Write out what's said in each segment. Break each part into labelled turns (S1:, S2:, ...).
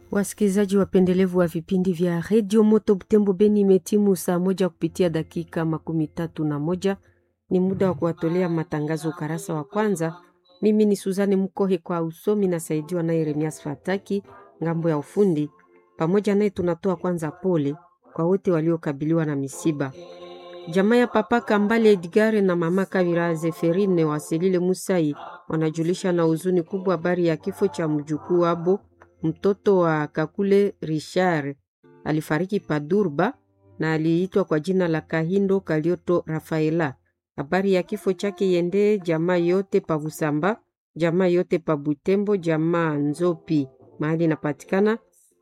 S1: Wasikilizaji wapendelevu wa vipindi vya redio Moto Butembo Beni, imetimu saa moja kupitia dakika makumi tatu na moja. Ni muda wa kuwatolea matangazo ukarasa wa kwanza. Mimi ni Suzane Mkohe kwa usomi, nasaidiwa naye Remias Fataki ngambo ya ufundi. Pamoja naye tunatoa kwanza pole kwa wote waliokabiliwa na misiba. Jamaa ya papa Kambale Edgare na mama Kavira Zeferine Waselile Musai wanajulisha na huzuni kubwa habari ya kifo cha mjukuu wabo mtoto wa Kakule Richard alifariki Padurba na aliitwa kwa jina la Kahindo Kalioto Rafaela. Habari ya kifo chake yende jamaa yote pa Busamba, jamaa yote pa Butembo, jamaa Nzopi mahali inapatikana,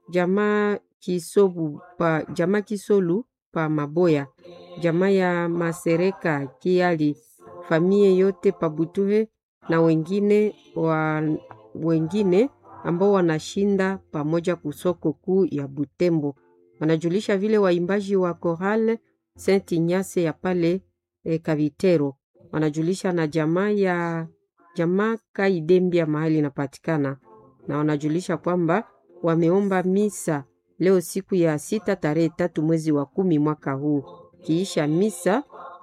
S1: jamaa Kisobu pa, jamaa Kisolu pa Maboya, jamaa ya Masereka Kiali, famie yote pa Butuhe na wengine wa, wengine ambao wanashinda pamoja kusoko kuu ya Butembo. Wanajulisha vile waimbaji wa Chorale Saint Ignace ya pale e, Kavitero. Wanajulisha na jamaa ya jamaa Kaidembia mahali inapatikana, na wanajulisha kwamba wameomba misa leo siku ya sita tarehe tatu mwezi wa kumi mwaka huu. Kiisha misa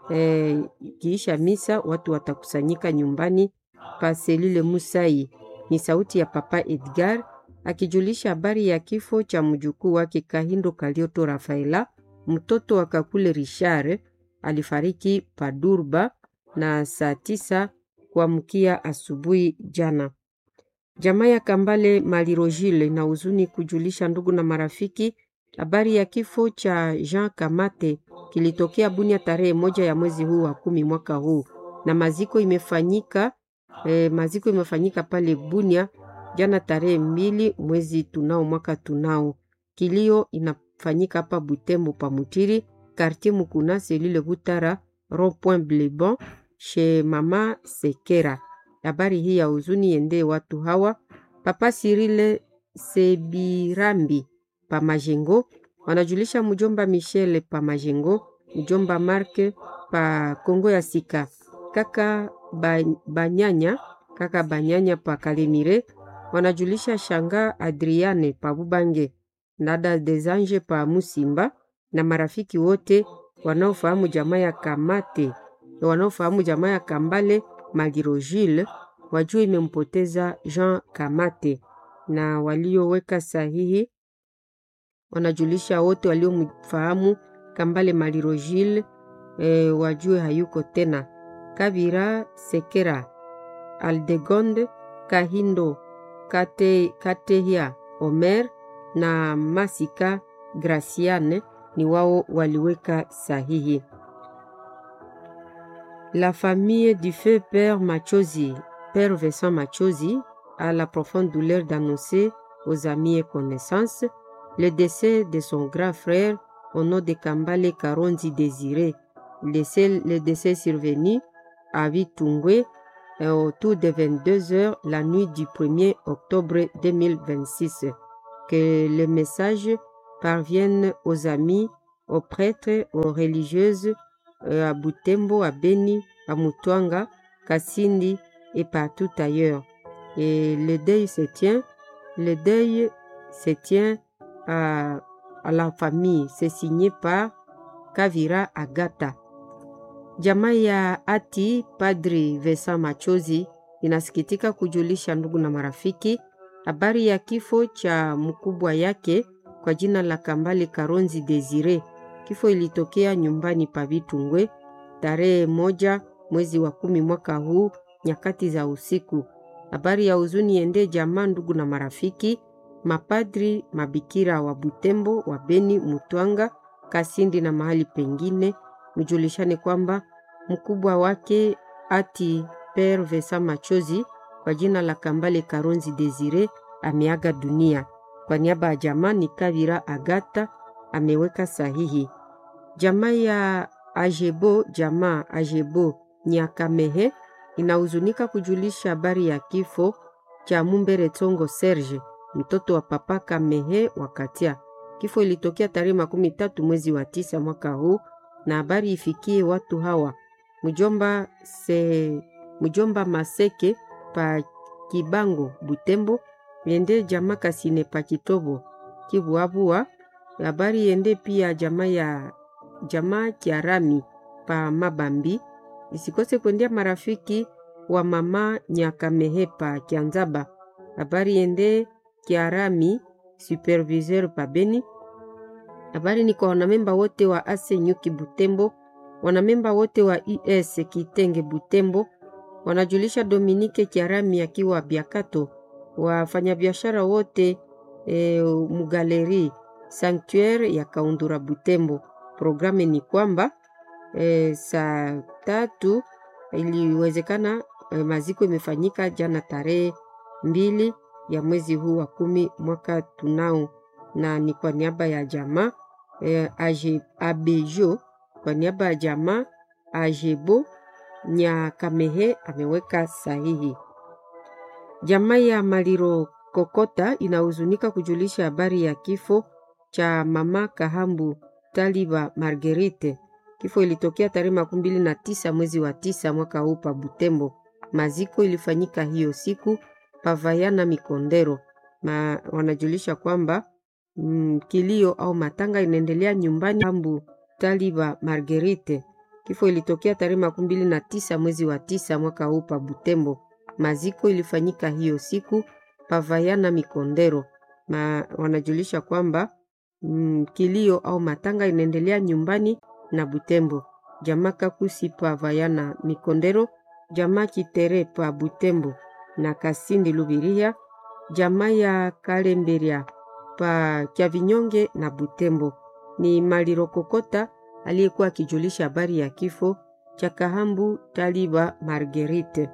S1: e, kiisha misa watu watakusanyika nyumbani pa Selile Musai ni sauti ya Papa Edgar akijulisha habari ya kifo cha mjukuu wake Kahindo Kalioto Rafaela, mtoto wa Kakule Richard alifariki Padurba na saa tisa kuamkia asubuhi jana. Jamaa ya Kambale Malirojile na huzuni kujulisha ndugu na marafiki habari ya kifo cha Jean Kamate kilitokea Bunia tarehe moja ya mwezi huu wa kumi mwaka huu, na maziko imefanyika E, maziko imefanyika pale Bunia jana tarehe mbili mwezi tunao mwaka tunao. Kilio inafanyika hapa Butembo pa Mutiri quartier Mukuna selile Butara rond point Bleban chez mama Sekera. Habari hii ya huzuni yende watu hawa Papa Sirile Sebirambi pa Majengo wanajulisha mjomba Michele pa Majengo, mjomba Marke pa Kongo ya Sika, kaka Banyanya kaka Banyanya pa Kalemire wanajulisha shanga Adriane pa Bubange, dada Desange pa Musimba na marafiki wote wanaofahamu jamaa ya Kamate wanaofahamu jamaa ya Kambale Magirojile wajua imempoteza Jean Kamate, na walioweka sahihi wanajulisha wote waliomfahamu Kambale Malirojile e, wajue hayuko tena. Kabira Sekera Aldegonde Kahindo Kate, Katehia Omer na Masika Graciane ni wao waliweka sahihi. La famille du feu Père Machozi, Père Vincent Machozi, a la profonde douleur d'annoncer aux amis et connaissances le décès de son grand frère au nom de Kambale Karonzi Désiré. Le décès, le décès survenu à Vitungwe autour de 22 heures la nuit du 1er octobre 2026. Que le message parvienne aux amis, aux prêtres, aux religieuses, à Butembo, à Beni, à Mutwanga, Kasindi et partout ailleurs. Et le deuil se tient, le deuil se tient à, à la famille. C'est signé par Kavira Agata. Jamaa ya ati Padri Vesa Machozi inasikitika kujulisha ndugu na marafiki habari ya kifo cha mkubwa yake kwa jina la Kambale Karonzi Desire. Kifo ilitokea nyumbani pa Vitungwe tarehe moja mwezi wa kumi mwaka huu nyakati za usiku. Habari ya huzuni ende jamaa, ndugu na marafiki, mapadri, mabikira wa Butembo, wa Beni, Mutwanga, Kasindi na mahali pengine mjulishane kwamba mkubwa wake ati Père Vesa Machozi kwa jina la Kambale Karonzi Desire ameaga dunia. Kwa niaba ya jamaa ni Kavira Agata ameweka sahihi. Jamaa ya Ajebo, jamaa Ajebo Nyakamehe inahuzunika kujulisha habari ya kifo cha Mumbere Tongo Serge, mtoto wa papa Kamehe Wakatia. Kifo ilitokea tarehe makumi tatu mwezi wa tisa mwaka huu na habari ifikie watu hawa mjomba, se, mjomba Maseke pa Kibango Butembo, Yende jamaa Kasine pa Kitobo Kivuavua. Habari iende pia jamaa ya jamaa Kiarami pa Mabambi, isikose kuendea marafiki wa mama Nyakamehe pa Kianzaba. Habari iende Kiarami superviseur pa Beni. Habari ni kwa wanamemba wote wa ase Nyuki Butembo, wanamemba wote wa IS Kitenge Butembo, wanajulisha Dominike Kiarami akiwa Biakato, wafanyabiashara wote e, Mugaleri Sanctuaire ya Kaundura Butembo. Programu ni kwamba e, saa tatu iliwezekana e, maziko imefanyika jana tarehe mbili ya mwezi huu wa kumi mwaka tunao, na ni kwa niaba ya jamaa e, Abejo, kwa niaba ya jamaa Ajebo Nyakamehe ameweka sahihi. Jamaa ya Maliro Kokota inahuzunika kujulisha habari ya kifo cha mama Kahambu Taliba Marguerite. Kifo ilitokea tarehe makumi mbili na tisa mwezi wa tisa mwaka huu pa Butembo. Maziko ilifanyika hiyo siku Pavayana Mikondero, na wanajulisha kwamba mm, kilio au matanga inaendelea nyumbani Kahambu Taliba Marguerite. Kifo ilitokea tarehe makumi mbili na tisa mwezi wa tisa mwaka huu pa Butembo. Maziko ilifanyika hiyo siku Pavayana Mikondero, na wanajulisha kwamba mm, kilio au matanga inaendelea nyumbani na Butembo. Jamaa Kakusi Pavayana Mikondero, jamaa Kitere pa Butembo na Kasindi Lubiria, jamaa ya Kalemberia pa Kyavinyonge na Butembo. Ni Maliro Kokota aliyekuwa akijulisha habari ya kifo cha Kahambu Taliba Marguerite.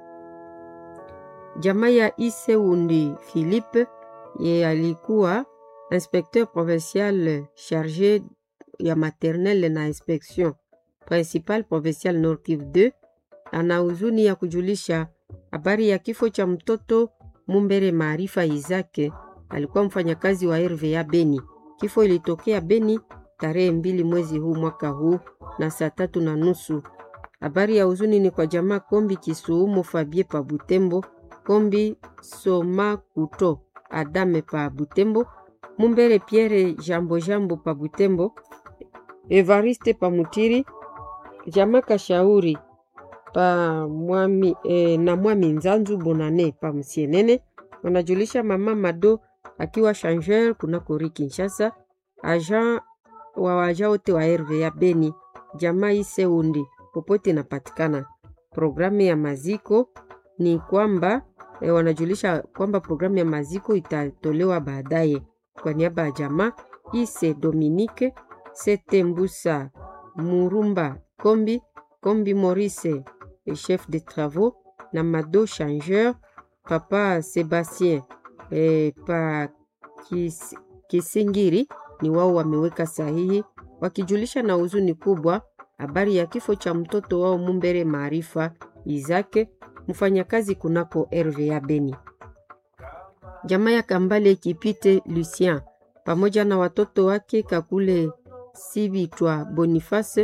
S1: Jamaa ya Iseundi Philippe ye alikuwa inspecteur provincial chargé ya maternelle na inspection principal provincial Nord Kivu 2 ana huzuni ya kujulisha habari ya kifo cha mtoto Mumbere Maarifa Izake, alikuwa mfanyakazi wa RVA Beni. Kifo ilitokea Beni tarehe mbili mwezi huu mwaka huu na saa tatu na nusu. Habari ya huzuni ni kwa jamaa Kombi Kisuumo Fabie pa Butembo, Kombi Soma Kuto Adame pa Butembo, Mumbere Pierre Jambo Jambo pa Butembo, Evariste pa Mutiri, jamaa Kashauri pa mwami, eh, na mwami Nzanzu Bonane pa Msienene. Wanajulisha mama Mado akiwa changeur kunako ri Kinshasa, agent wa waja wote wa RVA Beni, jamaa Iseundi popote inapatikana. Programu ya maziko ni kwamba eh, wanajulisha kwamba programu ya maziko itatolewa baadaye. Kwa niaba ya jamaa Ise Dominique Sete Mbusa Murumba Kombi Kombi Maurice chef de travaux na Mado changeur papa Sebastien eh, pa kis, Kisingiri ni wao wameweka sahihi wakijulisha na huzuni kubwa habari ya kifo cha mtoto wao Mumbere Maarifa Izake mfanyakazi kunako RVA Beni. Jamaa ya Kambale Kipite Lucien pamoja na watoto wake Kakule Sibitwa Boniface